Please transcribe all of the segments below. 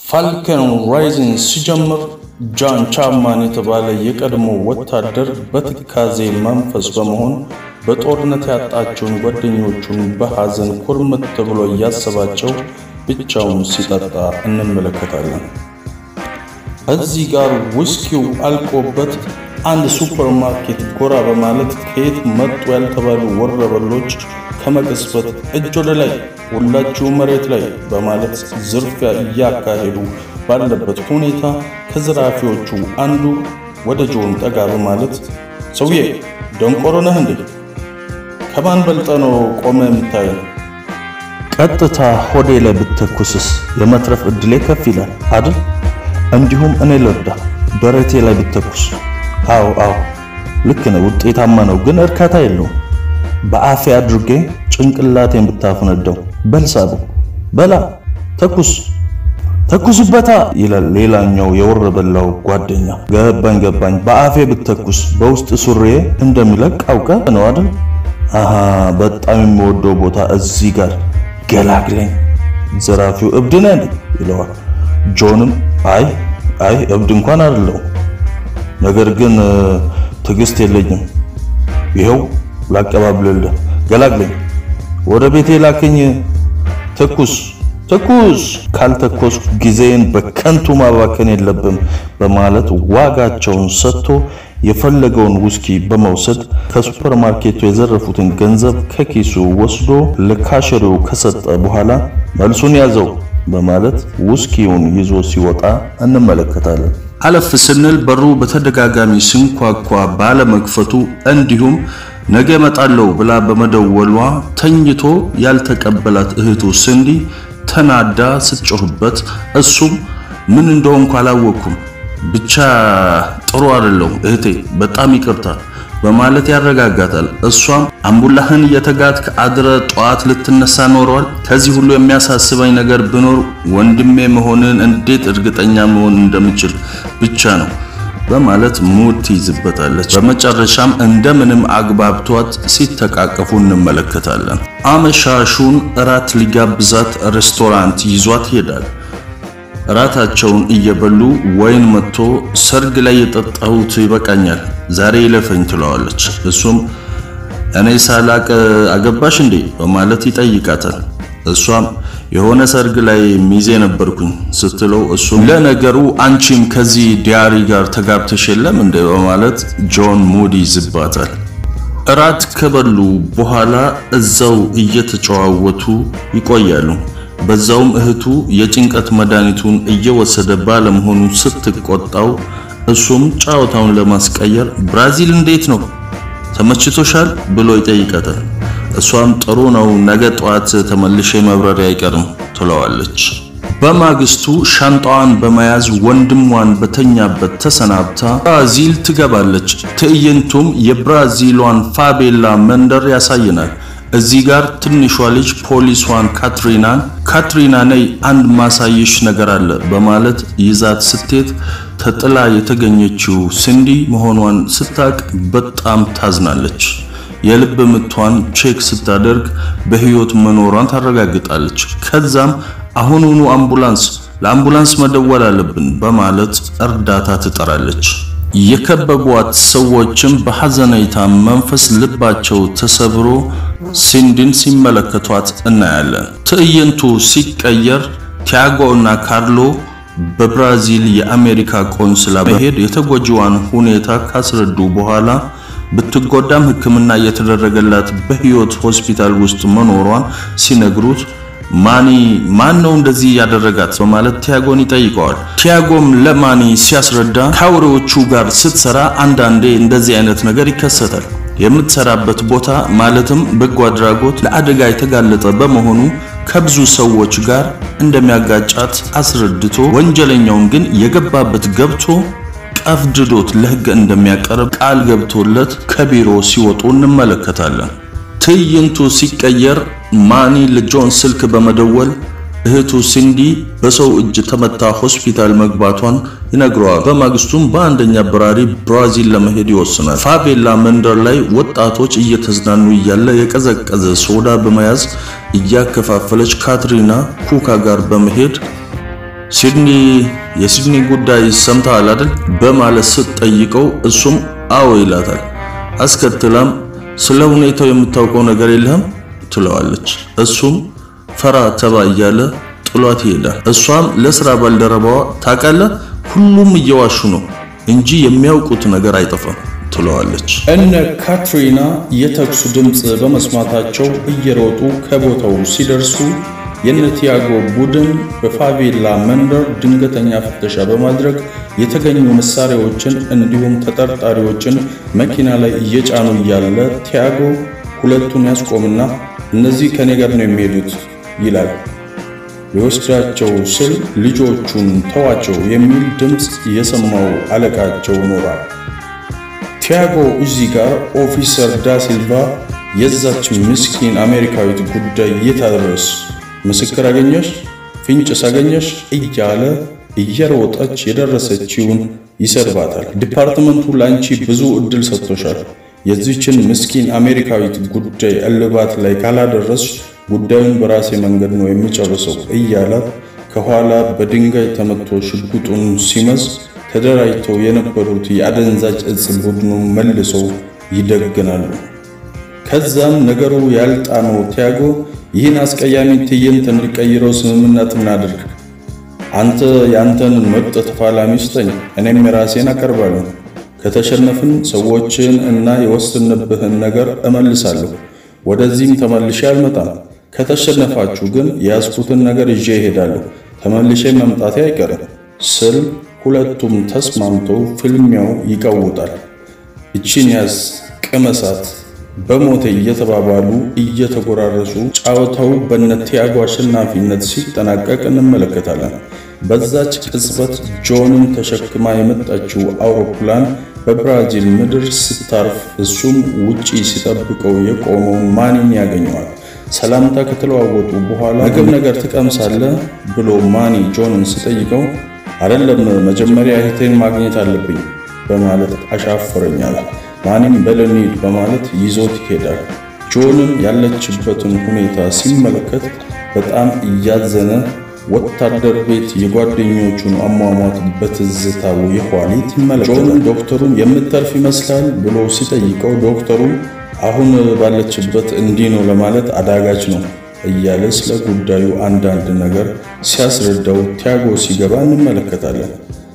ፋልከን ራይዚንግ ሲጀምር ጃን ቻፕማን የተባለ የቀድሞ ወታደር በትካዜ መንፈስ በመሆን በጦርነት ያጣቸውን ጓደኞቹን በሐዘን ኩርምት ብሎ እያሰባቸው ብቻውን ሲጠጣ እንመለከታለን። እዚህ ጋር ውስኪው አልቆበት አንድ ሱፐርማርኬት ጎራ በማለት ከየት መጡ ያልተባሉ ወረበሎች ከመቅጽበት እጅ ወደ ላይ ሁላችሁ መሬት ላይ በማለት ዝርፊያ እያካሄዱ ባለበት ሁኔታ ከዘራፊዎቹ አንዱ ወደ ጆን ጠጋ በማለት ሰውዬ ደንቆሮ ነህ እንዴ? ከማን በልጠ ነው ቆመ የምታየው? ቀጥታ ሆዴ ላይ ብተኩስስ የመትረፍ ዕድሌ ከፍ ይላል አይደል? እንዲሁም እኔ ልርዳ ደረቴ ላይ ብተኩስ። አዎ አዎ ልክ ነው፣ ውጤታማ ነው፣ ግን እርካታ የለውም። በአፌ አድርጌ ጭንቅላቴን ብታፈነዳው። በልሳቡ በላ ተኩስ ተኩስበታ ይላል ሌላኛው የወረበላው ጓደኛ። ገባኝ ገባኝ፣ በአፌ ብተኩስ በውስጥ ሱሬ እንደሚለቅ አውቀ ነው አይደል? አሃ በጣም የሚወደው ቦታ እዚህ ጋር ገላግለኝ። ዘራፊው እብድ ነህ እንዴ ይለዋል። ጆንም አይ አይ እብድ እንኳን አይደለሁም፣ ነገር ግን ትዕግስት የለኝም። ይኸው ላቀባብልልህ፣ ገላግለኝ፣ ወደ ቤቴ ላክኝ። ተኩስ ተኩስ፣ ካልተኮስኩ ጊዜን በከንቱ ማባከን የለብም በማለት ዋጋቸውን ሰጥቶ የፈለገውን ውስኪ በመውሰድ ከሱፐርማርኬቱ የዘረፉትን ገንዘብ ከኪሱ ወስዶ ለካሸሪው ከሰጠ በኋላ መልሱን ያዘው በማለት ውስኪውን ይዞ ሲወጣ እንመለከታለን። አለፍ ስንል በሩ በተደጋጋሚ ሲንኳኳ ባለመክፈቱ እንዲሁም ነገ እመጣለሁ ብላ በመደወሏ ተኝቶ ያልተቀበላት እህቱ ስንዲ ተናዳ ስትጮህበት እሱም ምን እንደሆንኩ አላወቅኩም ብቻ ጥሩ አይደለሁም እህቴ፣ በጣም ይቅርታ በማለት ያረጋጋታል። እሷም አምቡላህን እየተጋትክ አድረ ጠዋት ልትነሳ ኖረዋል። ከዚህ ሁሉ የሚያሳስበኝ ነገር ቢኖር ወንድሜ መሆንን እንዴት እርግጠኛ መሆን እንደምችል ብቻ ነው በማለት ሙድ ትይዝበታለች። በመጨረሻም እንደምንም አግባብቷት ሲተቃቀፉ እንመለከታለን። አመሻሹን እራት ሊጋብዛት ሬስቶራንት ይዟት ይሄዳል። እራታቸውን እየበሉ ወይን መጥቶ ሰርግ ላይ የጠጣሁት ይበቃኛል፣ ዛሬ ይለፈኝ ትለዋለች። እሱም እኔ ሳላቅ አገባሽ እንዴ በማለት ይጠይቃታል። እሷም የሆነ ሰርግ ላይ ሚዜ ነበርኩኝ ስትለው እሱም ለነገሩ አንቺም ከዚህ ዲያሪ ጋር ተጋብተሽ የለም እንደ በማለት ጆን ሙድ ይዝባታል። እራት ከበሉ በኋላ እዛው እየተጨዋወቱ ይቆያሉ። በዛውም እህቱ የጭንቀት መድኃኒቱን እየወሰደ ባለመሆኑ ስትቆጣው እሱም ጨዋታውን ለማስቀየር ብራዚል እንዴት ነው ተመችቶሻል ብሎ ይጠይቃታል። እሷም ጥሩ ነው፣ ነገ ጠዋት ተመልሼ መብረር አይቀርም ትለዋለች። በማግስቱ ሻንጣዋን በመያዝ ወንድሟን በተኛበት ተሰናብታ ብራዚል ትገባለች። ትዕይንቱም የብራዚሏን ፋቤላ መንደር ያሳየናል። እዚህ ጋር ትንሿ ልጅ ፖሊሷን ካትሪናን ካትሪና ነይ አንድ ማሳየሽ ነገር አለ በማለት ይዛት ስትሄድ ተጥላ የተገኘችው ሲንዲ መሆኗን ስታቅ በጣም ታዝናለች። የልብ ምቷን ቼክ ስታደርግ በህይወት መኖሯን ታረጋግጣለች። ከዛም አሁኑኑ አምቡላንስ ለአምቡላንስ መደወል አለብን በማለት እርዳታ ትጠራለች። የከበቧት ሰዎችም በሐዘኔታ መንፈስ ልባቸው ተሰብሮ ሲንዲን ሲመለከቷት እናያለን። ትዕይንቱ ሲቀየር ቲያጎ እና ካርሎ በብራዚል የአሜሪካ ቆንስላ መሄድ የተጎጂዋን ሁኔታ ካስረዱ በኋላ ብትጎዳም ሕክምና እየተደረገላት በህይወት ሆስፒታል ውስጥ መኖሯን ሲነግሩት ማኒ ማን ነው እንደዚህ ያደረጋት በማለት ቲያጎን ይጠይቀዋል። ቲያጎም ለማኒ ሲያስረዳ ከአውሬዎቹ ጋር ስትሰራ አንዳንዴ እንደዚህ አይነት ነገር ይከሰታል። የምትሰራበት ቦታ ማለትም በጎ አድራጎት ለአደጋ የተጋለጠ በመሆኑ ከብዙ ሰዎች ጋር እንደሚያጋጫት አስረድቶ ወንጀለኛውን ግን የገባበት ገብቶ ቀፍድዶት ለህግ እንደሚያቀርብ ቃል ገብቶለት ከቢሮ ሲወጡ እንመለከታለን። ትዕይንቱ ሲቀየር ማኒ ለጆን ስልክ በመደወል እህቱ ሲንዲ በሰው እጅ ተመታ ሆስፒታል መግባቷን ይነግረዋል። በማግስቱም በአንደኛ በራሪ ብራዚል ለመሄድ ይወስናል። ፋቬላ መንደር ላይ ወጣቶች እየተዝናኑ እያለ የቀዘቀዘ ሶዳ በመያዝ እያከፋፈለች ካትሪና ኩካ ጋር በመሄድ ሲድኒ የሲድኒ ጉዳይ ሰምተሃል አይደል? በማለት ስትጠይቀው እሱም አዎ ይላታል። አስከትላም ስለ ሁኔታው የምታውቀው ነገር የለህም ትለዋለች። እሱም ፈራ ተባ እያለ ጥሏት ይሄዳል። እሷም ለስራ ባልደረባዋ ታውቃለህ፣ ሁሉም እየዋሹ ነው እንጂ የሚያውቁት ነገር አይጠፋም ትለዋለች። እነ ካትሪና የተኩሱ ድምፅ በመስማታቸው እየሮጡ ከቦታው ሲደርሱ የነ ቲያጎ ቡድን በፋቬላ መንደር ድንገተኛ ፍተሻ በማድረግ የተገኙ መሳሪያዎችን እንዲሁም ተጠርጣሪዎችን መኪና ላይ እየጫኑ እያለ ቲያጎ ሁለቱን ያስቆምና እነዚህ ከኔ ጋር ነው የሚሄዱት ይላል። ሊወስዳቸው ስል ልጆቹን ተዋቸው የሚል ድምፅ የሰማው አለቃቸው ኖሯል። ቲያጎ እዚህ ጋር ኦፊሰር ዳሲልቫ የዛች ምስኪን አሜሪካዊት ጉዳይ የታደረስ ምስክር አገኘሽ፣ ፍንጭስ አገኘሽ እያለ እየሮጠች የደረሰችውን ይሰድባታል። ዲፓርትመንቱ ለአንቺ ብዙ እድል ሰጥቶሻል። የዚችን ምስኪን አሜሪካዊት ጉዳይ እልባት ላይ ካላደረስሽ ጉዳዩን በራሴ መንገድ ነው የሚጨርሰው እያላት ከኋላ በድንጋይ ተመቶ ሽጉጡን ሲመዝ ተደራጅተው የነበሩት የአደንዛዥ እጽ ቡድኑ መልሰው ይደግናሉ። ከዛም ነገሩ ያልጣመው ቲያጎ ይህን አስቀያሚ ትዕይንት እንዲቀይረው ስምምነት እናድርግ። አንተ የአንተን ምርጥ ተፋላሚ ስጠኝ፣ እኔም የራሴን አቀርባለሁ። ከተሸነፍን ሰዎችን እና የወሰንብህን ነገር እመልሳለሁ። ወደዚህም ተመልሼ አልመጣም። ከተሸነፋችሁ ግን የያዝኩትን ነገር ይዤ እሄዳለሁ። ተመልሼ መምጣቴ አይቀርም ስል ሁለቱም ተስማምተው ፍልሚያው ይቀውጣል። እቺን ያዝ ቅመሳት በሞቴ እየተባባሉ እየተጎራረሱ ጨዋታው በነ ቲያጎ አሸናፊነት ሲጠናቀቅ እንመለከታለን። በዛች ቅጽበት ጆንን ተሸክማ የመጣችው አውሮፕላን በብራዚል ምድር ስታርፍ እሱም ውጪ ሲጠብቀው የቆመውን ማኒን ያገኘዋል። ሰላምታ ከተለዋወጡ በኋላ ምግብ ነገር ትቀምሳለህ ብሎ ማኒ ጆንን ሲጠይቀው አይደለም መጀመሪያ እህቴን ማግኘት አለብኝ በማለት አሻፈረኛል። ማኒም በለኒድ በማለት ይዞት ይሄዳል። ጆንም ያለችበትን ሁኔታ ሲመለከት በጣም እያዘነ ወታደር ቤት የጓደኞቹን አሟሟት በትዝታው የኋሊት ይመለከታል። ጆን ዶክተሩን የምተርፍ ይመስላል ብሎ ሲጠይቀው ዶክተሩም አሁን ባለችበት እንዲህ ነው ለማለት አዳጋች ነው እያለ ስለ ጉዳዩ አንዳንድ ነገር ሲያስረዳው ቲያጎ ሲገባ እንመለከታለን።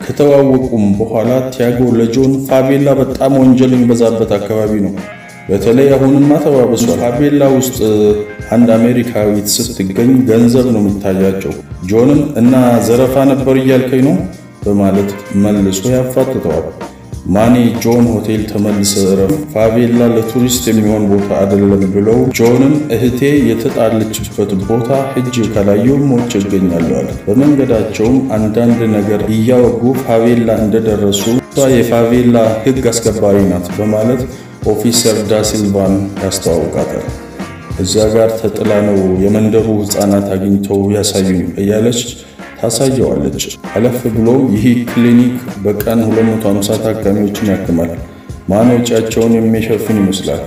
ከተዋወቁም በኋላ ቲያጎ ለጆን ፋቬላ በጣም ወንጀል የሚበዛበት አካባቢ ነው፣ በተለይ አሁንማ ተባብሷል። ፋቬላ ውስጥ አንድ አሜሪካዊት ስትገኝ ገንዘብ ነው የሚታያቸው። ጆንም እና ዘረፋ ነበር እያልከኝ ነው በማለት መልሶ ያፋጥተዋል። ማኒ ጆን ሆቴል ተመልሰ እረፍ፣ ፋቬላ ለቱሪስት የሚሆን ቦታ አይደለም ብለው ጆንም እህቴ የተጣለችበት ቦታ ሂጅ ካላየው ሞቼ እገኛለሁ አለ። በመንገዳቸውም አንዳንድ ነገር እያወጉ ፋቬላ እንደደረሱ እሷ የፋቬላ ሕግ አስከባሪ ናት በማለት ኦፊሰር ዳሲልቫን ያስተዋውቃታል። እዚያ ጋር ተጥላ ነው የመንደሩ ሕፃናት አግኝተው ያሳዩኝ እያለች ታሳየዋለች። አለፍ ብሎ ይህ ክሊኒክ በቀን 250 ታካሚዎችን ያክማል። ማን ወጪያቸውን የሚሸፍን ይመስላል?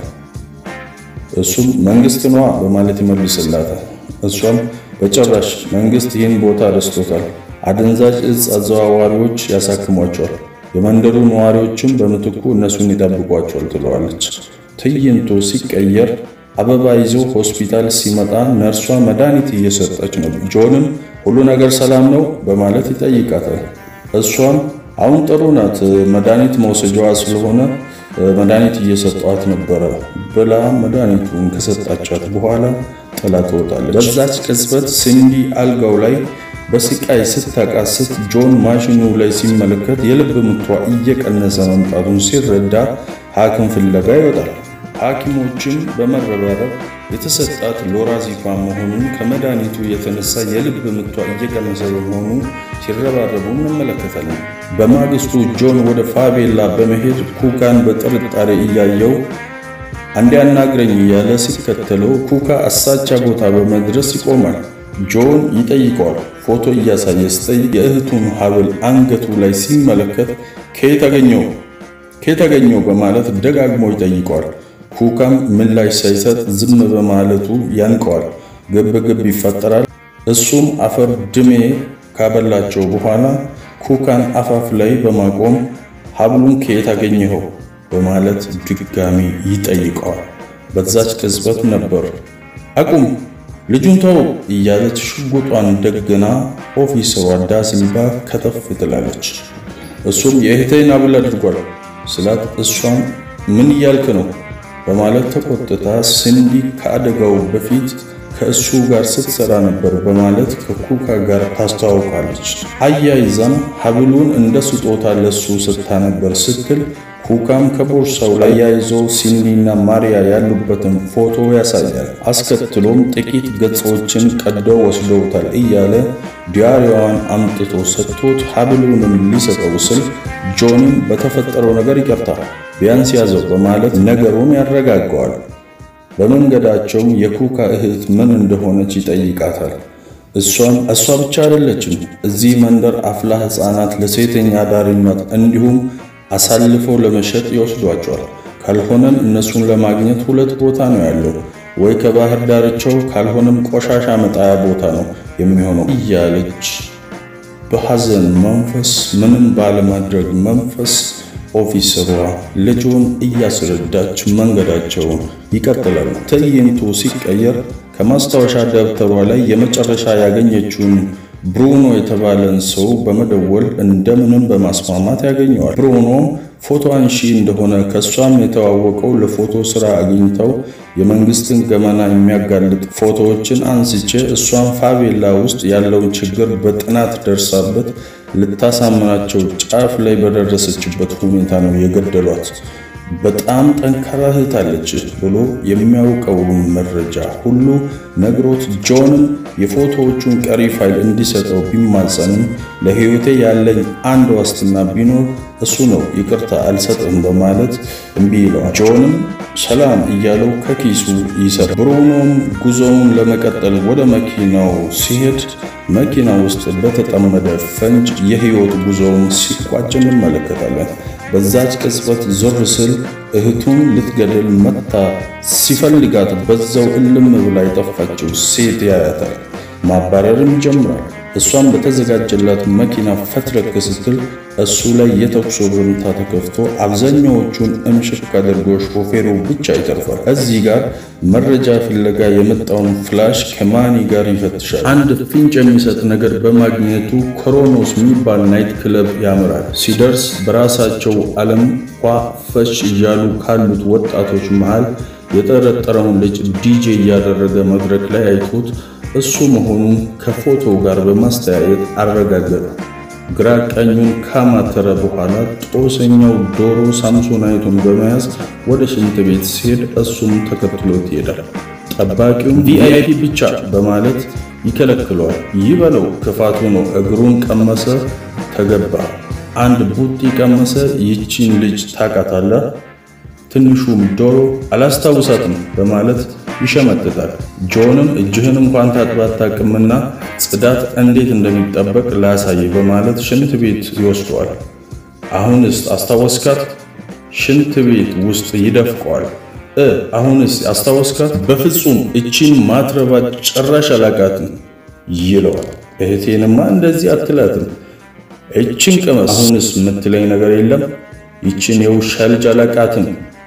እሱም መንግስት ነዋ በማለት ይመልስላታል። እሷም በጭራሽ መንግስት ይህን ቦታ ረስቶታል። አደንዛዥ እጽ አዘዋዋሪዎች ያሳክሟቸዋል፣ የመንደሩ ነዋሪዎችም በምትኩ እነሱን ይጠብቋቸዋል ትለዋለች። ትዕይንቱ ሲቀየር አበባ ይዞ ሆስፒታል ሲመጣ ነርሷ መድኃኒት እየሰጠች ነው። ጆንም ሁሉ ነገር ሰላም ነው በማለት ይጠይቃታል። እሷም አሁን ጥሩ ናት፣ መድኃኒት መውሰጃዋ ስለሆነ መድኃኒት እየሰጧት ነበረ ብላ መድኃኒቱን ከሰጣቻት በኋላ ጥላ ትወጣለች። በዛች ቅጽበት ሲንዲ አልጋው ላይ በስቃይ ስታቃስት ጆን ማሽኑ ላይ ሲመለከት የልብ ምቷ እየቀነሰ መምጣቱን ሲረዳ ሐኪም ፍለጋ ይወጣል። ሐኪሞችን በመረባረብ የተሰጣት ሎራዚፓም መሆኑን ከመድኃኒቱ የተነሳ የልብ ምቷ እየቀነሰ በመሆኑ ሲረባረቡ እንመለከታለን። በማግስቱ ጆን ወደ ፋቬላ በመሄድ ኩካን በጥርጣሬ እያየው አንዴ አናግረኝ እያለ ሲከተለው ኩካ አሳቻ ቦታ በመድረስ ይቆማል። ጆን ይጠይቀዋል። ፎቶ እያሳየ ሲጠይቅ የእህቱን ሐብል አንገቱ ላይ ሲመለከት ከየት አገኘው ከየት አገኘው በማለት ደጋግሞ ይጠይቀዋል። ኩካም ምላሽ ሳይሰጥ ዝም በማለቱ ያንቀዋል። ግብ ግብ ይፈጠራል። እሱም አፈር ድሜ ካበላቸው በኋላ ኩካን አፋፍ ላይ በማቆም ሀብሉን ከየት አገኘኸው በማለት ድጋሚ ይጠይቀዋል። በዛች ቅጽበት ነበር አቁም ልጁን ተው እያለች ሽጉጧን ደግና ኦፊሰሯ ዳሲልቫ ከተፍ ትላለች። እሱም የእህቴን ሀብል አድርጓል ስላት እሷም ምን እያልክ ነው በማለት ተቆጥታ ሲንዲ ከአደጋው በፊት ከእሱ ጋር ስትሰራ ነበር በማለት ከኩካ ጋር ታስተዋውቃለች። አያይዛም ሀብሉን እንደ ስጦታ ለሱ ስታ ነበር ስትል ኩካም ከቦርሳው ላይ ያይዞ ሲንዲና ማሪያ ያሉበትን ፎቶ ያሳያል። አስከትሎም ጥቂት ገጾችን ቀደው ወስደውታል እያለ ዲያሪዋን አምጥቶ ሰጥቶት ሀብሉንም ሊሰጠው ስል ጆንም በተፈጠረው ነገር ይቅርታ ቢያንስ ያዘው በማለት ነገሩን ያረጋገዋል። በመንገዳቸውም የኩካ እህት ምን እንደሆነች ይጠይቃታል። እሷም እሷ ብቻ አይደለችም፣ እዚህ መንደር አፍላ ሕፃናት ለሴተኛ አዳሪነት እንዲሁም አሳልፈው ለመሸጥ ይወስዷቸዋል። ካልሆነም እነሱን ለማግኘት ሁለት ቦታ ነው ያለው፣ ወይ ከባህር ዳርቻው ካልሆነም ቆሻሻ መጣያ ቦታ ነው የሚሆነው እያለች በሐዘን መንፈስ ምንም ባለማድረግ መንፈስ ኦፊሰሯ ልጁን እያስረዳች መንገዳቸውን ይቀጥላሉ። ትዕይንቱ ሲቀየር ከማስታወሻ ደብተሯ ላይ የመጨረሻ ያገኘችውን ብሩኖ የተባለን ሰው በመደወል እንደምንም በማስማማት ያገኘዋል። ብሩኖም ፎቶ አንሺ እንደሆነ ከእሷም የተዋወቀው ለፎቶ ስራ አግኝተው የመንግስትን ገመና የሚያጋልጥ ፎቶዎችን አንስቼ እሷን ፋቬላ ውስጥ ያለውን ችግር በጥናት ደርሳበት ልታሳምናቸው ጫፍ ላይ በደረሰችበት ሁኔታ ነው የገደሏት። በጣም ጠንካራ እህት አለች ብሎ የሚያውቀውን መረጃ ሁሉ ነግሮት ጆንም የፎቶዎቹን ቀሪ ፋይል እንዲሰጠው ቢማጸንም ለሕይወቴ ያለኝ አንድ ዋስትና ቢኖር እሱ ነው፣ ይቅርታ አልሰጥም በማለት እምቢ ይለዋል። ጆንም ሰላም እያለው ከኪሱ ይሰራል። ብሩኖም ጉዞውን ለመቀጠል ወደ መኪናው ሲሄድ መኪና ውስጥ በተጠመደ ፈንጅ የሕይወት ጉዞውን ሲቋጭ እንመለከታለን። በዛች ቅጽበት ዞር ስል እህቱን ልትገድል መታ ሲፈልጋት በዛው እልም ብላ የጠፋችው ሴት ያያታል። ማባረርም ይጀምራል። እሷም በተዘጋጀላት መኪና ፈትረክ ስትል እሱ ላይ የተኩስ ርምታ ተከፍቶ አብዛኛዎቹን እምሽክ አድርጎ ሾፌሩ ብቻ ይተርፋል። እዚህ ጋር መረጃ ፍለጋ የመጣውን ፍላሽ ከማኒ ጋር ይፈትሻል። አንድ ፍንጭ የሚሰጥ ነገር በማግኘቱ ኮሮኖስ የሚባል ናይት ክለብ ያምራል። ሲደርስ በራሳቸው ዓለም ኳ ፈሽ እያሉ ካሉት ወጣቶች መሃል የጠረጠረውን ልጅ ዲጄ እያደረገ መድረክ ላይ አይቶት እሱ መሆኑን ከፎቶ ጋር በማስተያየት አረጋገጠ። ግራ ቀኙን ካማተረ በኋላ ጦሰኛው ዶሮ ሳምሶናይቱን በመያዝ ወደ ሽንት ቤት ሲሄድ እሱም ተከትሎት ይሄዳል። ጠባቂውም ቪአይፒ ብቻ በማለት ይከለክለዋል። ይበለው ክፋቱ ነው። እግሩን ቀመሰ፣ ተገባ። አንድ ቡጢ ቀመሰ። ይቺን ልጅ ታውቃታለህ? ትንሹም ዶሮ አላስታውሳትም በማለት ይሸመጥጣል። ጆንም እጅህን እንኳን ታጥበህ አታውቅምና ጽዳት እንዴት እንደሚጠበቅ ላሳይ በማለት ሽንት ቤት ይወስደዋል። አሁንስ አስታወስካት? ሽንት ቤት ውስጥ ይደፍቀዋል። እ አሁንስ አስታወስካት? በፍጹም እቺን ማትረባ ጭራሽ አላቃትም ይለዋል። እህቴንማ እንደዚህ አትላትም። እቺን ቅመስ። አሁንስ የምትለኝ ነገር የለም? ይቺን የውሻ ልጅ አላቃትም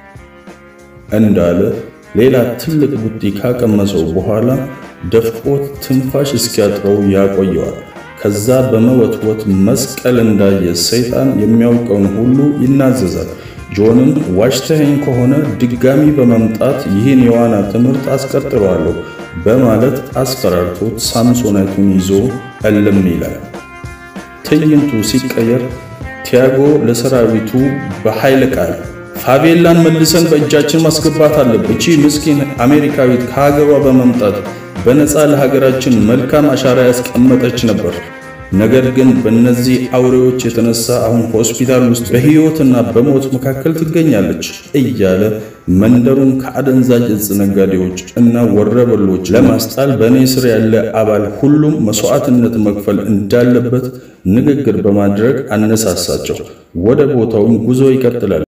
እንዳለ ሌላ ትልቅ ቡጢ ካቀመሰው በኋላ ደፍቆት ትንፋሽ እስኪያጥረው ያቆየዋል። ከዛ በመወትወት መስቀል እንዳየ ሰይጣን የሚያውቀውን ሁሉ ይናዘዛል። ጆንም ዋሽተኸኝ ከሆነ ድጋሚ በመምጣት ይህን የዋና ትምህርት አስቀጥለዋለሁ በማለት አስፈራርቶት ሳምሶናይቱን ይዞ እልም ይላል። ትዕይንቱ ሲቀየር ቲያጎ ለሰራዊቱ በኃይለ ቃል ፋቬላን መልሰን በእጃችን ማስገባት አለብን። እቺ ምስኪን አሜሪካዊት ከሀገሯ በመምጣት በነፃ ለሀገራችን መልካም አሻራ ያስቀመጠች ነበር። ነገር ግን በእነዚህ አውሬዎች የተነሳ አሁን ሆስፒታል ውስጥ በሕይወትና በሞት መካከል ትገኛለች እያለ መንደሩን ከአደንዛዥ እጽ ነጋዴዎች እና ወረበሎች ለማስጣል በእኔ ስር ያለ አባል ሁሉም መስዋዕትነት መክፈል እንዳለበት ንግግር በማድረግ አነሳሳቸው። ወደ ቦታውም ጉዞ ይቀጥላል።